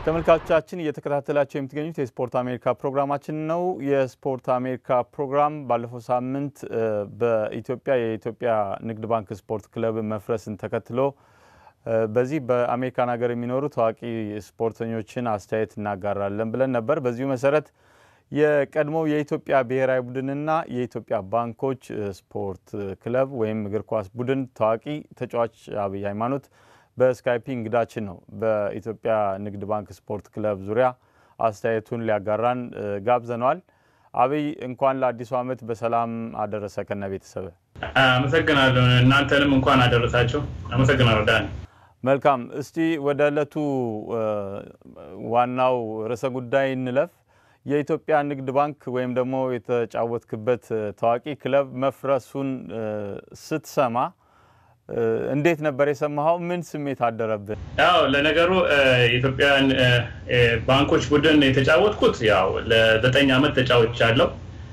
ተመልካቾቻችን እየተከታተላቸው የምትገኙት የስፖርት አሜሪካ ፕሮግራማችን ነው። የስፖርት አሜሪካ ፕሮግራም ባለፈው ሳምንት በኢትዮጵያ የኢትዮጵያ ንግድ ባንክ ስፖርት ክለብ መፍረስን ተከትሎ በዚህ በአሜሪካን ሀገር የሚኖሩ ታዋቂ ስፖርተኞችን አስተያየት እናጋራለን ብለን ነበር። በዚሁ መሰረት የቀድሞው የኢትዮጵያ ብሔራዊ ቡድንና የኢትዮጵያ ባንኮች ስፖርት ክለብ ወይም እግር ኳስ ቡድን ታዋቂ ተጫዋች አብይ ሃይማኖት በስካይፒ እንግዳችን ነው። በኢትዮጵያ ንግድ ባንክ ስፖርት ክለብ ዙሪያ አስተያየቱን ሊያጋራን ጋብዘነዋል። አብይ እንኳን ለአዲሱ ዓመት በሰላም አደረሰ ከነ ቤተሰብ። አመሰግናለሁ። እናንተንም እንኳን አደረሳችሁ። አመሰግናለሁ ዳን። መልካም። እስቲ ወደ ዕለቱ ዋናው ርዕሰ ጉዳይ እንለፍ። የኢትዮጵያ ንግድ ባንክ ወይም ደግሞ የተጫወትክበት ታዋቂ ክለብ መፍረሱን ስትሰማ እንዴት ነበር የሰማኸው? ምን ስሜት አደረብን? ያው ለነገሩ የኢትዮጵያን ባንኮች ቡድን የተጫወትኩት ያው ለዘጠኝ ዓመት ተጫውቻለሁ።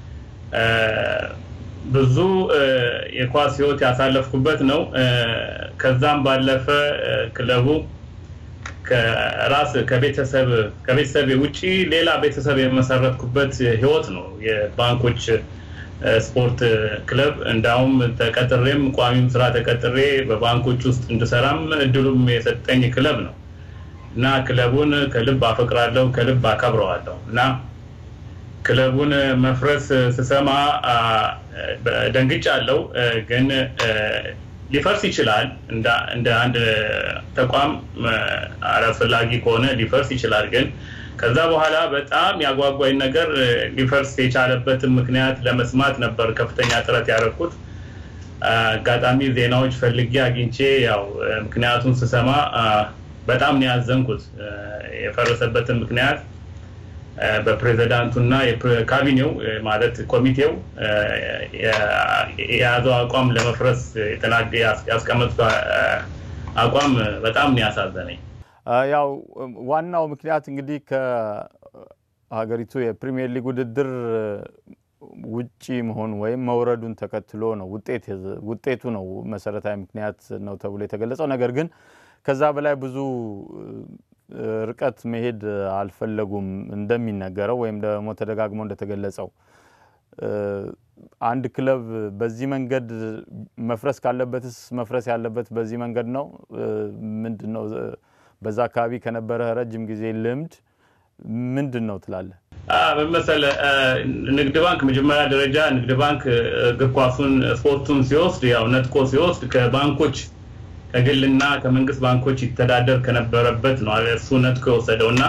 ብዙ የኳስ ህይወት ያሳለፍኩበት ነው። ከዛም ባለፈ ክለቡ ከራስ ከቤተሰብ ከቤተሰብ ውጪ ሌላ ቤተሰብ የመሰረትኩበት ህይወት ነው የባንኮች ስፖርት ክለብ እንዳውም ተቀጥሬም ቋሚም ስራ ተቀጥሬ በባንኮች ውስጥ እንድሰራም እድሉም የሰጠኝ ክለብ ነው እና ክለቡን ከልብ አፈቅራለሁ፣ ከልብ አከብረዋለሁ እና ክለቡን መፍረስ ስሰማ ደንግጫለሁ። ግን ሊፈርስ ይችላል። እንደ አንድ ተቋም አላስፈላጊ ከሆነ ሊፈርስ ይችላል ግን ከዛ በኋላ በጣም ያጓጓኝ ነገር ሊፈርስ የቻለበትን ምክንያት ለመስማት ነበር ከፍተኛ ጥረት ያደረኩት። አጋጣሚ ዜናዎች ፈልጌ አግኝቼ ያው ምክንያቱን ስሰማ በጣም ነው ያዘንኩት። የፈረሰበትን ምክንያት በፕሬዚዳንቱና ካቢኔው ማለት ኮሚቴው የያዘው አቋም ለመፍረስ ያስቀመጡት አቋም በጣም ነው ያሳዘነኝ። ያው ዋናው ምክንያት እንግዲህ ከሀገሪቱ የፕሪሚየር ሊግ ውድድር ውጪ መሆኑ ወይም መውረዱን ተከትሎ ነው። ውጤቱ ነው መሰረታዊ ምክንያት ነው ተብሎ የተገለጸው። ነገር ግን ከዛ በላይ ብዙ ርቀት መሄድ አልፈለጉም እንደሚነገረው ወይም ደግሞ ተደጋግሞ እንደተገለጸው አንድ ክለብ በዚህ መንገድ መፍረስ ካለበትስ መፍረስ ያለበት በዚህ መንገድ ነው ምንድን ነው? በዛ አካባቢ ከነበረ ረጅም ጊዜ ልምድ ምንድን ነው ትላለህ? መሰለ ንግድ ባንክ መጀመሪያ ደረጃ ንግድ ባንክ እግር ኳሱን ስፖርቱን ሲወስድ ያው ነጥቆ ሲወስድ ከባንኮች ከግልና ከመንግስት ባንኮች ይተዳደር ከነበረበት ነው እሱ ነጥቆ የወሰደው እና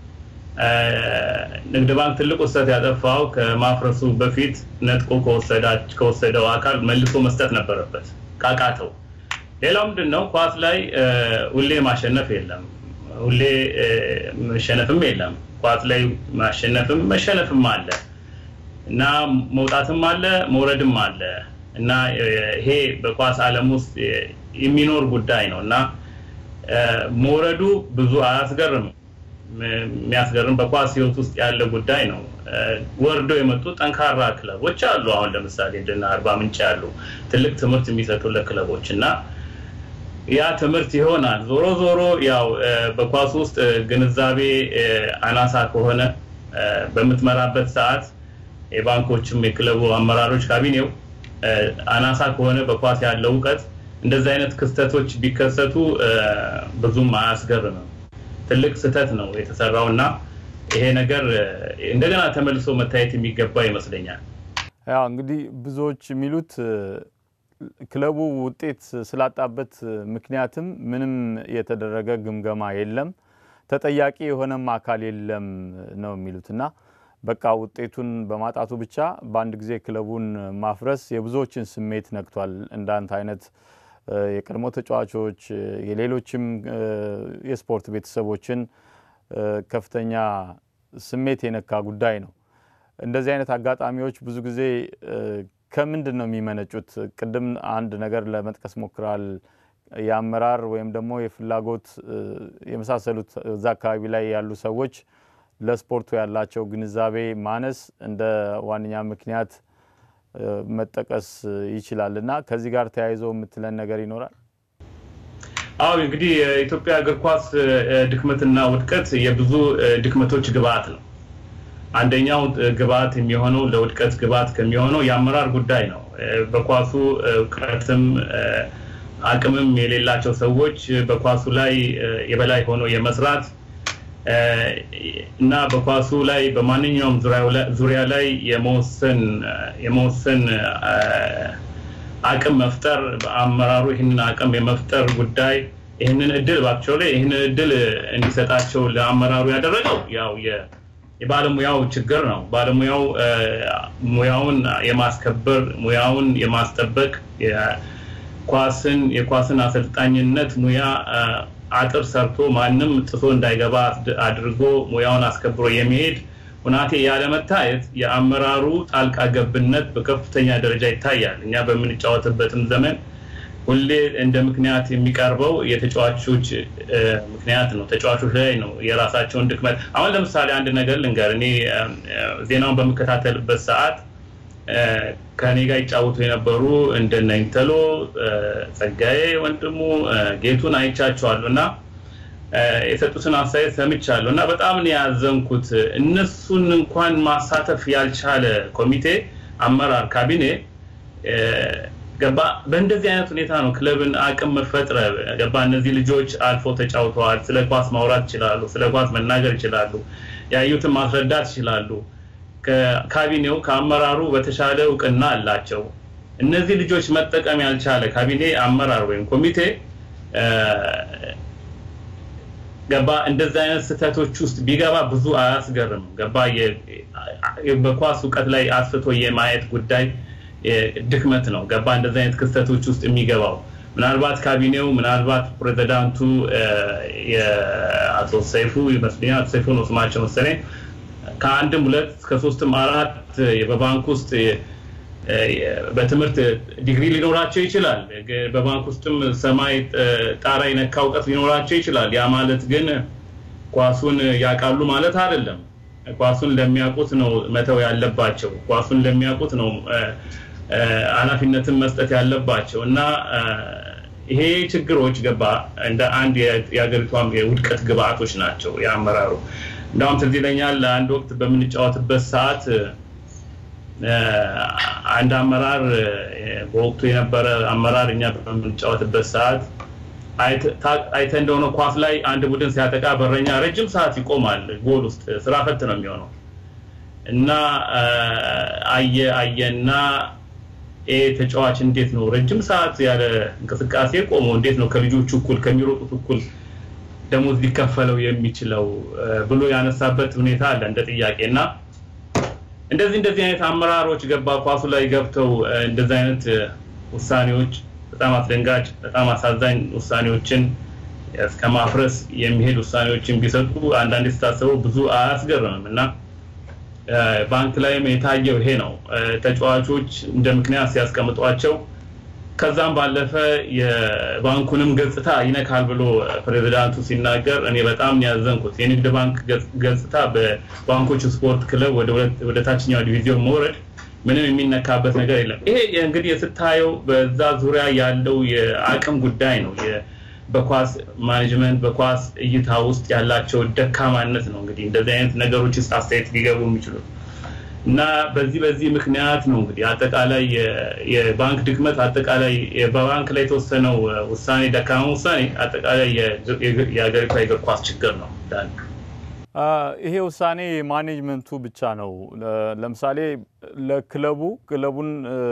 ንግድ ባንክ ትልቁ ስህተት ያጠፋው ከማፍረሱ በፊት ነጥቆ ከወሰደው አካል መልሶ መስጠት ነበረበት ካቃተው። ሌላው ምንድን ነው ኳስ ላይ ሁሌ ማሸነፍ የለም፣ ሁሌ መሸነፍም የለም። ኳስ ላይ ማሸነፍም መሸነፍም አለ እና መውጣትም አለ መውረድም አለ እና ይሄ በኳስ ዓለም ውስጥ የሚኖር ጉዳይ ነው እና መውረዱ ብዙ አያስገርም። የሚያስገርም በኳስ ህይወት ውስጥ ያለ ጉዳይ ነው። ወርደው የመጡ ጠንካራ ክለቦች አሉ። አሁን ለምሳሌ እንደና አርባ ምንጭ ያሉ ትልቅ ትምህርት የሚሰጡ ለክለቦች እና ያ ትምህርት ይሆናል። ዞሮ ዞሮ ያው በኳስ ውስጥ ግንዛቤ አናሳ ከሆነ በምትመራበት ሰዓት የባንኮችም የክለቡ አመራሮች ካቢኔው አናሳ ከሆነ በኳስ ያለው እውቀት እንደዚህ አይነት ክስተቶች ቢከሰቱ ብዙም አያስገርምም። ትልቅ ስህተት ነው የተሰራው እና ይሄ ነገር እንደገና ተመልሶ መታየት የሚገባ ይመስለኛል። ያው እንግዲህ ብዙዎች የሚሉት ክለቡ ውጤት ስላጣበት ምክንያትም ምንም የተደረገ ግምገማ የለም፣ ተጠያቂ የሆነም አካል የለም ነው የሚሉት እና በቃ ውጤቱን በማጣቱ ብቻ በአንድ ጊዜ ክለቡን ማፍረስ የብዙዎችን ስሜት ነክቷል። እንዳንተ አይነት የቀድሞ ተጫዋቾች የሌሎችም የስፖርት ቤተሰቦችን ከፍተኛ ስሜት የነካ ጉዳይ ነው። እንደዚህ አይነት አጋጣሚዎች ብዙ ጊዜ ከምንድን ነው የሚመነጩት? ቅድም አንድ ነገር ለመጥቀስ ሞክራል። የአመራር ወይም ደግሞ የፍላጎት የመሳሰሉት እዛ አካባቢ ላይ ያሉ ሰዎች ለስፖርቱ ያላቸው ግንዛቤ ማነስ እንደ ዋነኛ ምክንያት መጠቀስ ይችላል እና ከዚህ ጋር ተያይዞ የምትለን ነገር ይኖራል? አዎ እንግዲህ የኢትዮጵያ እግር ኳስ ድክመትና ውድቀት የብዙ ድክመቶች ግብአት ነው። አንደኛው ግብአት የሚሆነው ለውድቀት ግብአት ከሚሆነው የአመራር ጉዳይ ነው። በኳሱ እውቀትም አቅምም የሌላቸው ሰዎች በኳሱ ላይ የበላይ ሆኖ የመስራት እና በኳሱ ላይ በማንኛውም ዙሪያ ላይ የመወሰን የመወሰን አቅም መፍጠር በአመራሩ ይህንን አቅም የመፍጠር ጉዳይ ይህንን እድል ባቸው ላይ ይህንን እድል እንዲሰጣቸው ለአመራሩ ያደረገው ያው የባለሙያው ችግር ነው። ባለሙያው ሙያውን የማስከበር ሙያውን የማስጠበቅ ኳስን የኳስን አሰልጣኝነት ሙያ አጥር ሰርቶ ማንም ጥሶ እንዳይገባ አድርጎ ሙያውን አስከብሮ የሚሄድ ሁናቴ ያለመታየት የአመራሩ ጣልቃ ገብነት በከፍተኛ ደረጃ ይታያል። እኛ በምንጫወትበትም ዘመን ሁሌ እንደ ምክንያት የሚቀርበው የተጫዋቾች ምክንያት ነው። ተጫዋቾች ላይ ነው የራሳቸውን ድክመት። አሁን ለምሳሌ አንድ ነገር ልንገር። እኔ ዜናውን በምከታተልበት ሰዓት ከኔ ጋር ይጫወቱ የነበሩ እንደነ ኢንተሎ፣ ጸጋዬ ወንድሙ፣ ጌቱን አይቻቸዋለሁ እና የሰጡትን አስተያየት ሰምቻለሁ እና በጣም ነው ያዘንኩት። እነሱን እንኳን ማሳተፍ ያልቻለ ኮሚቴ፣ አመራር፣ ካቢኔ ገባ። በእንደዚህ አይነት ሁኔታ ነው ክለብን አቅም መፈጥረ ገባ። እነዚህ ልጆች አልፎ ተጫውተዋል። ስለ ኳስ ማውራት ይችላሉ። ስለ ኳስ መናገር ይችላሉ። ያዩትን ማስረዳት ይችላሉ። ካቢኔው ከአመራሩ በተሻለ እውቅና አላቸው። እነዚህ ልጆች መጠቀም ያልቻለ ካቢኔ፣ አመራር ወይም ኮሚቴ ገባ እንደዚህ አይነት ስህተቶች ውስጥ ቢገባ ብዙ አያስገርም። ገባ በኳስ እውቀት ላይ አስፍቶ የማየት ጉዳይ ድክመት ነው። ገባ እንደዚህ አይነት ክስተቶች ውስጥ የሚገባው ምናልባት ካቢኔው ምናልባት ፕሬዚዳንቱ የአቶ ሰይፉ ይመስለኛል አቶ ሰይፉ ነው ስማቸው መሰለኝ ከአንድም ሁለት ከሶስትም አራት በባንክ ውስጥ በትምህርት ዲግሪ ሊኖራቸው ይችላል። በባንክ ውስጥም ሰማይ ጣራ የነካ እውቀት ሊኖራቸው ይችላል። ያ ማለት ግን ኳሱን ያውቃሉ ማለት አይደለም። ኳሱን ለሚያውቁት ነው መተው ያለባቸው። ኳሱን ለሚያውቁት ነው ኃላፊነትን መስጠት ያለባቸው እና ይሄ ችግሮች ገባ እንደ አንድ የሀገሪቷም የውድቀት ግብአቶች ናቸው የአመራሩ እንዳውም ትዝ ይለኛል አንድ ወቅት በምንጫወትበት ሰዓት አንድ አመራር በወቅቱ የነበረ አመራር እኛ በምንጫወትበት ሰዓት አይተ እንደሆነ ኳስ ላይ አንድ ቡድን ሲያጠቃ በረኛ ረጅም ሰዓት ይቆማል። ጎል ውስጥ ስራ ፈት ነው የሚሆነው እና አየ አየና ይሄ ተጫዋች እንዴት ነው ረጅም ሰዓት ያለ እንቅስቃሴ ቆሞ እንዴት ነው ከልጆቹ እኩል ከሚሮጡት እኩል ደሞዝ ሊከፈለው የሚችለው ብሎ ያነሳበት ሁኔታ አለ እንደ ጥያቄ እና እንደዚህ እንደዚህ አይነት አመራሮች ገባ ኳሱ ላይ ገብተው እንደዚህ አይነት ውሳኔዎች በጣም አስደንጋጭ በጣም አሳዛኝ ውሳኔዎችን እስከ ማፍረስ የሚሄድ ውሳኔዎችን ቢሰጡ አንዳንዴ ስታስበው ብዙ አያስገርምም እና ባንክ ላይም የታየው ይሄ ነው። ተጫዋቾች እንደ ምክንያት ሲያስቀምጧቸው ከዛም ባለፈ የባንኩንም ገጽታ ይነካል ብሎ ፕሬዚዳንቱ ሲናገር እኔ በጣም ያዘንኩት የንግድ ባንክ ገጽታ በባንኮች ስፖርት ክለብ ወደ ታችኛው ዲቪዚዮን መውረድ ምንም የሚነካበት ነገር የለም። ይሄ እንግዲህ ስታየው በዛ ዙሪያ ያለው የአቅም ጉዳይ ነው። በኳስ ማኔጅመንት በኳስ እይታ ውስጥ ያላቸው ደካማነት ነው። እንግዲህ እንደዚህ አይነት ነገሮች ውስጥ አስተያየት ሊገቡ የሚችሉት እና በዚህ በዚህ ምክንያት ነው እንግዲህ አጠቃላይ የባንክ ድክመት አጠቃላይ በባንክ ላይ የተወሰነው ውሳኔ ደካማ ውሳኔ አጠቃላይ የሀገሪቷ የእግር ኳስ ችግር ነው። ይሄ ውሳኔ ማኔጅመንቱ ብቻ ነው። ለምሳሌ ለክለቡ ክለቡን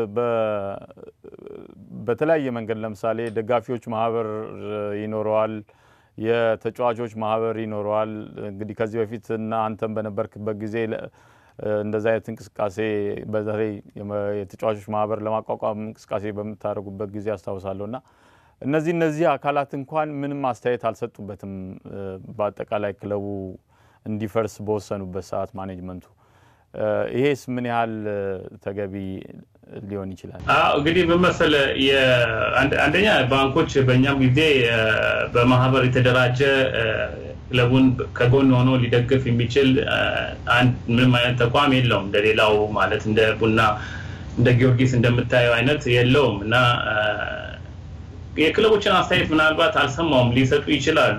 በተለያየ መንገድ ለምሳሌ ደጋፊዎች ማህበር ይኖረዋል፣ የተጫዋቾች ማህበር ይኖረዋል። እንግዲህ ከዚህ በፊት እና አንተም በነበርክበት ጊዜ እንደዚህ አይነት እንቅስቃሴ በተለይ የተጫዋቾች ማህበር ለማቋቋም እንቅስቃሴ በምታደርጉበት ጊዜ አስታውሳለሁ እና እነዚህ እነዚህ አካላት እንኳን ምንም አስተያየት አልሰጡበትም። በአጠቃላይ ክለቡ እንዲፈርስ በወሰኑበት ሰዓት ማኔጅመንቱ ይሄስ ምን ያህል ተገቢ ሊሆን ይችላል? እንግዲህ ምን መሰለህ፣ አንደኛ ባንኮች በእኛም ጊዜ በማህበር የተደራጀ ክለቡን ከጎን ሆኖ ሊደግፍ የሚችል ምንም አይነት ተቋም የለውም። እንደሌላው ማለት እንደ ቡና እንደ ጊዮርጊስ እንደምታየው አይነት የለውም እና የክለቦችን አስተያየት ምናልባት አልሰማውም፣ ሊሰጡ ይችላሉ።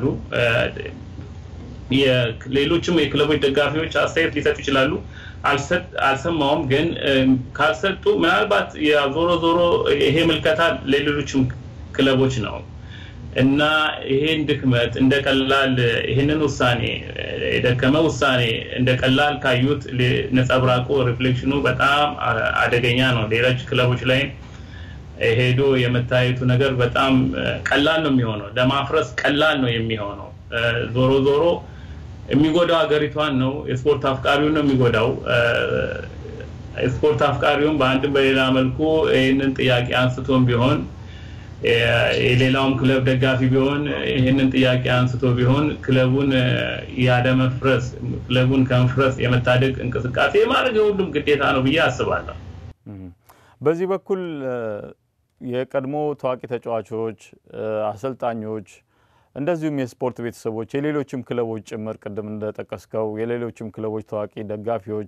ሌሎችም የክለቦች ደጋፊዎች አስተያየት ሊሰጡ ይችላሉ። አልሰማውም፣ ግን ካልሰጡ ምናልባት ዞሮ ዞሮ ይሄ ምልከታ ለሌሎችም ክለቦች ነው እና ይሄን ድክመት እንደ ቀላል ይህንን ውሳኔ የደከመ ውሳኔ እንደ ቀላል ካዩት ነጸብራቁ ሪፍሌክሽኑ በጣም አደገኛ ነው። ሌሎች ክለቦች ላይ ሄዶ የመታየቱ ነገር በጣም ቀላል ነው የሚሆነው፣ ለማፍረስ ቀላል ነው የሚሆነው። ዞሮ ዞሮ የሚጎዳው ሀገሪቷን ነው፣ የስፖርት አፍቃሪውን ነው የሚጎዳው። የስፖርት አፍቃሪውን በአንድም በሌላ መልኩ ይህንን ጥያቄ አንስቶም ቢሆን የሌላውም ክለብ ደጋፊ ቢሆን ይህንን ጥያቄ አንስቶ ቢሆን ክለቡን ያለመፍረስ ክለቡን ከመፍረስ የመታደግ እንቅስቃሴ የማድረግ የሁሉም ግዴታ ነው ብዬ አስባለሁ። በዚህ በኩል የቀድሞ ታዋቂ ተጫዋቾች፣ አሰልጣኞች እንደዚሁም የስፖርት ቤተሰቦች የሌሎችም ክለቦች ጭምር ቅድም እንደጠቀስከው የሌሎችም ክለቦች ታዋቂ ደጋፊዎች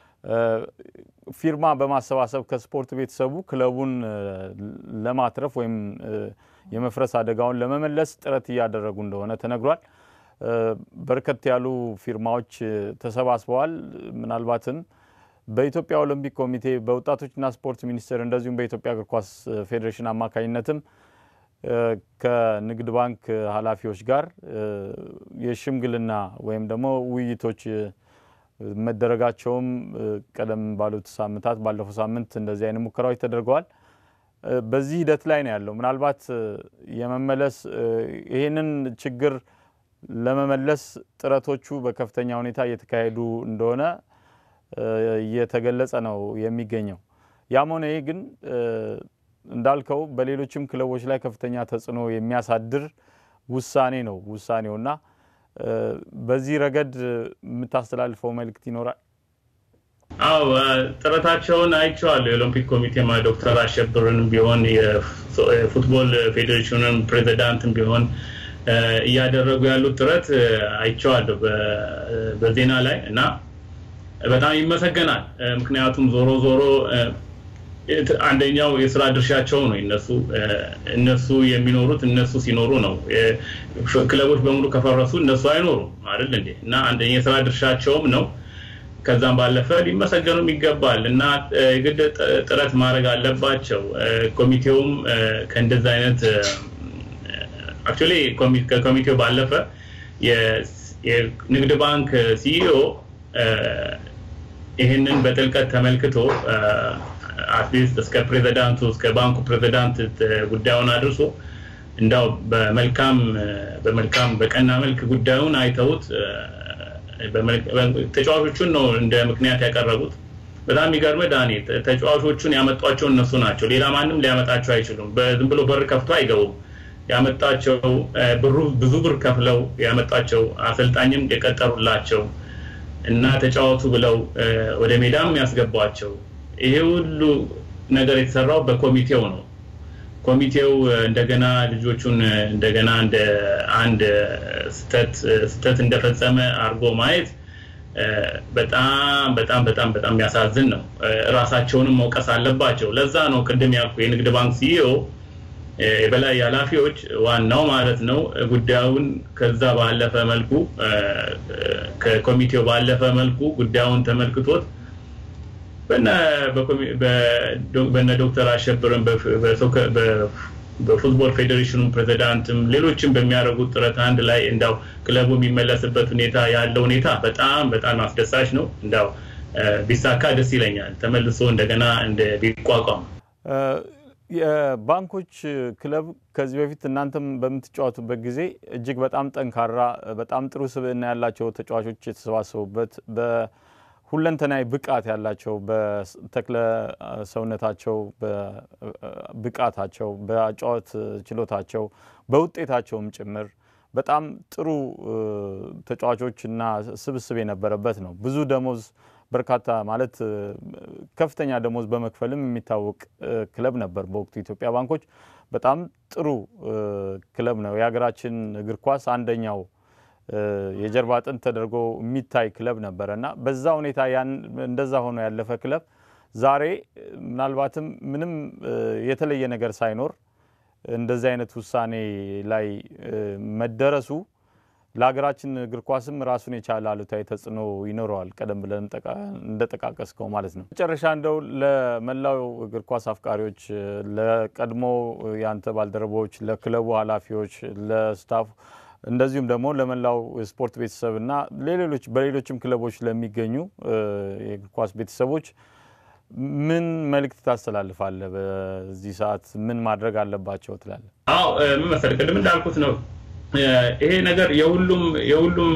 ፊርማ በማሰባሰብ ከስፖርት ቤተሰቡ ክለቡን ለማትረፍ ወይም የመፍረስ አደጋውን ለመመለስ ጥረት እያደረጉ እንደሆነ ተነግሯል። በርከት ያሉ ፊርማዎች ተሰባስበዋል። ምናልባትም በኢትዮጵያ ኦሎምፒክ ኮሚቴ በወጣቶችና ስፖርት ሚኒስቴር እንደዚሁም በኢትዮጵያ እግር ኳስ ፌዴሬሽን አማካኝነትም ከንግድ ባንክ ኃላፊዎች ጋር የሽምግልና ወይም ደግሞ ውይይቶች መደረጋቸውም ቀደም ባሉት ሳምንታት ባለፈው ሳምንት እንደዚህ አይነት ሙከራዎች ተደርገዋል። በዚህ ሂደት ላይ ነው ያለው። ምናልባት የመመለስ ይህንን ችግር ለመመለስ ጥረቶቹ በከፍተኛ ሁኔታ እየተካሄዱ እንደሆነ እየተገለጸ ነው የሚገኘው። ያም ሆነ ይህ ግን እንዳልከው በሌሎችም ክለቦች ላይ ከፍተኛ ተጽዕኖ የሚያሳድር ውሳኔ ነው ውሳኔውና በዚህ ረገድ የምታስተላልፈው መልእክት ይኖራል? አዎ ጥረታቸውን አይቼዋለሁ። የኦሎምፒክ ኮሚቴማ ዶክተር አሸብርንም ቢሆን የፉትቦል ፌዴሬሽንን ፕሬዚዳንትም ቢሆን እያደረጉ ያሉት ጥረት አይቼዋለሁ በዜና ላይ እና በጣም ይመሰገናል። ምክንያቱም ዞሮ ዞሮ አንደኛው የስራ ድርሻቸው ነው። እነሱ እነሱ የሚኖሩት እነሱ ሲኖሩ ነው። ክለቦች በሙሉ ከፈረሱ እነሱ አይኖሩም አይደል እንዴ? እና አንደኛ የስራ ድርሻቸውም ነው። ከዛም ባለፈ ሊመሰገኑም ይገባል እና የግድ ጥረት ማድረግ አለባቸው። ኮሚቴውም ከእንደዚ አይነት አክቹዋሊ ከኮሚቴው ባለፈ የንግድ ባንክ ሲኢኦ ይህንን በጥልቀት ተመልክቶ አትሊስት እስከ ፕሬዚዳንቱ እስከ ባንኩ ፕሬዚዳንት ጉዳዩን አድርሶ እንዳው በመልካም በመልካም በቀና መልክ ጉዳዩን አይተውት ተጫዋቾቹን ነው እንደ ምክንያት ያቀረቡት። በጣም የሚገርምህ ዳኒ፣ ተጫዋቾቹን ያመጧቸው እነሱ ናቸው። ሌላ ማንም ሊያመጣቸው አይችሉም። ዝም ብሎ በር ከፍቶ አይገቡም። ያመጣቸው ብሩ ብዙ ብር ከፍለው ያመጣቸው አሰልጣኝም የቀጠሩላቸው እና ተጫወቱ ብለው ወደ ሜዳም ያስገቧቸው ይሄ ሁሉ ነገር የተሰራው በኮሚቴው ነው። ኮሚቴው እንደገና ልጆቹን እንደገና እንደ አንድ ስተት እንደፈጸመ አድርጎ ማየት በጣም በጣም በጣም በጣም የሚያሳዝን ነው። እራሳቸውንም መውቀስ አለባቸው። ለዛ ነው ቅድም ያልኩ የንግድ ባንክ ሲኢኦ የበላይ ኃላፊዎች ዋናው ማለት ነው ጉዳዩን ከዛ ባለፈ መልኩ ከኮሚቴው ባለፈ መልኩ ጉዳዩን ተመልክቶት በነ ዶክተር አሸብርን በፉትቦል ፌዴሬሽኑ ፕሬዚዳንትም ሌሎችም በሚያደርጉት ጥረት አንድ ላይ እንዳው ክለቡ የሚመለስበት ሁኔታ ያለው ሁኔታ በጣም በጣም አስደሳች ነው። እንዳው ቢሳካ ደስ ይለኛል። ተመልሶ እንደገና እንደ ቢቋቋም የባንኮች ክለብ ከዚህ በፊት እናንተም በምትጫወቱበት ጊዜ እጅግ በጣም ጠንካራ በጣም ጥሩ ስብዕና ያላቸው ተጫዋቾች የተሰባሰቡበት በሁለንተናዊ ብቃት ያላቸው በተክለ ሰውነታቸው፣ በብቃታቸው፣ በአጫወት ችሎታቸው፣ በውጤታቸውም ጭምር በጣም ጥሩ ተጫዋቾችና ስብስብ የነበረበት ነው። ብዙ ደሞዝ በርካታ ማለት ከፍተኛ ደሞዝ በመክፈልም የሚታወቅ ክለብ ነበር በወቅቱ ኢትዮጵያ ባንኮች። በጣም ጥሩ ክለብ ነው። የሀገራችን እግር ኳስ አንደኛው የጀርባ አጥንት ተደርጎ የሚታይ ክለብ ነበረ እና በዛ ሁኔታ ያን እንደዛ ሆኖ ያለፈ ክለብ ዛሬ ምናልባትም ምንም የተለየ ነገር ሳይኖር እንደዚህ አይነት ውሳኔ ላይ መደረሱ ለሀገራችን እግር ኳስም ራሱን የቻለ አሉታዊ ተጽዕኖ ይኖረዋል። ቀደም ብለን እንደጠቃቀስከው ማለት ነው። መጨረሻ እንደው ለመላው እግር ኳስ አፍቃሪዎች፣ ለቀድሞ የአንተ ባልደረቦች፣ ለክለቡ ኃላፊዎች፣ ለስታፉ እንደዚሁም ደግሞ ለመላው ስፖርት ቤተሰብና ሌሎች በሌሎችም ክለቦች ለሚገኙ የእግር ኳስ ቤተሰቦች ምን መልእክት ታስተላልፋለህ? በዚህ ሰዓት ምን ማድረግ አለባቸው ትላለህ? አዎ ምን መሰለህ ቅድም እንዳልኩት ነው ይሄ ነገር የሁሉም የሁሉም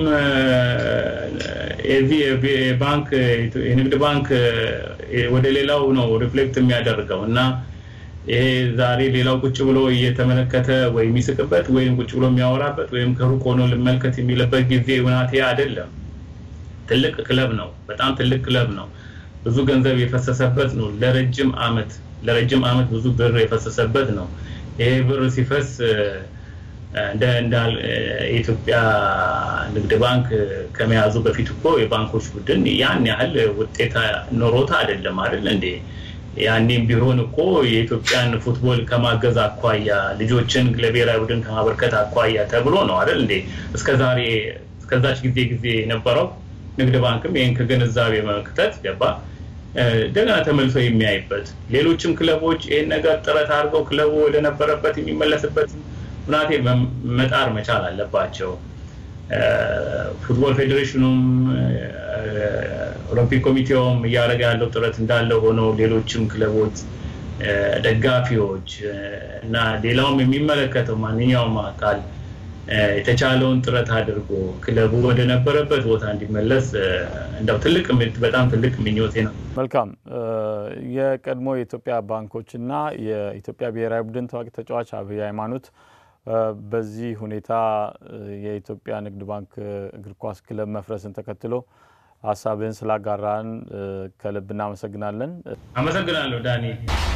የዚህ ባንክ የንግድ ባንክ ወደ ሌላው ነው ሪፍሌክት የሚያደርገው እና ይሄ ዛሬ ሌላው ቁጭ ብሎ እየተመለከተ ወይ የሚስቅበት ወይም ቁጭ ብሎ የሚያወራበት ወይም ከሩቅ ሆኖ ልመልከት የሚልበት ጊዜ ውናቴ አይደለም። ትልቅ ክለብ ነው። በጣም ትልቅ ክለብ ነው። ብዙ ገንዘብ የፈሰሰበት ነው። ለረጅም አመት ለረጅም አመት ብዙ ብር የፈሰሰበት ነው። ይሄ ብር ሲፈስ እንደ የኢትዮጵያ ንግድ ባንክ ከመያዙ በፊት እኮ የባንኮች ቡድን ያን ያህል ውጤት ኖሮታ አይደለም አይደል እንዴ? ያኔም ቢሆን እኮ የኢትዮጵያን ፉትቦል ከማገዝ አኳያ ልጆችን ለብሔራዊ ቡድን ከማበርከት አኳያ ተብሎ ነው አይደል እንዴ? እስከዛሬ እስከዛች ጊዜ ጊዜ የነበረው ንግድ ባንክም ይህን ከግንዛቤ መክተት ገባ እንደገና ተመልሶ የሚያይበት ሌሎችም ክለቦች ይህን ነገር ጥረት አድርገው ክለቡ ወደነበረበት የሚመለስበት ሁናቴ መጣር መቻል አለባቸው። ፉትቦል ፌዴሬሽኑም ኦሎምፒክ ኮሚቴውም እያደረገ ያለው ጥረት እንዳለ ሆኖ ሌሎችም ክለቦች፣ ደጋፊዎች እና ሌላውም የሚመለከተው ማንኛውም አካል የተቻለውን ጥረት አድርጎ ክለቡ ወደ ነበረበት ቦታ እንዲመለስ እንደው ትልቅ በጣም ትልቅ ምኞቴ ነው። መልካም። የቀድሞ የኢትዮጵያ ባንኮች እና የኢትዮጵያ ብሔራዊ ቡድን ታዋቂ ተጫዋች አብይ ሃይማኖት በዚህ ሁኔታ የኢትዮጵያ ንግድ ባንክ እግር ኳስ ክለብ መፍረስን ተከትሎ ሀሳብህን ስላጋራን ከልብ እናመሰግናለን። አመሰግናለሁ ዳኒ።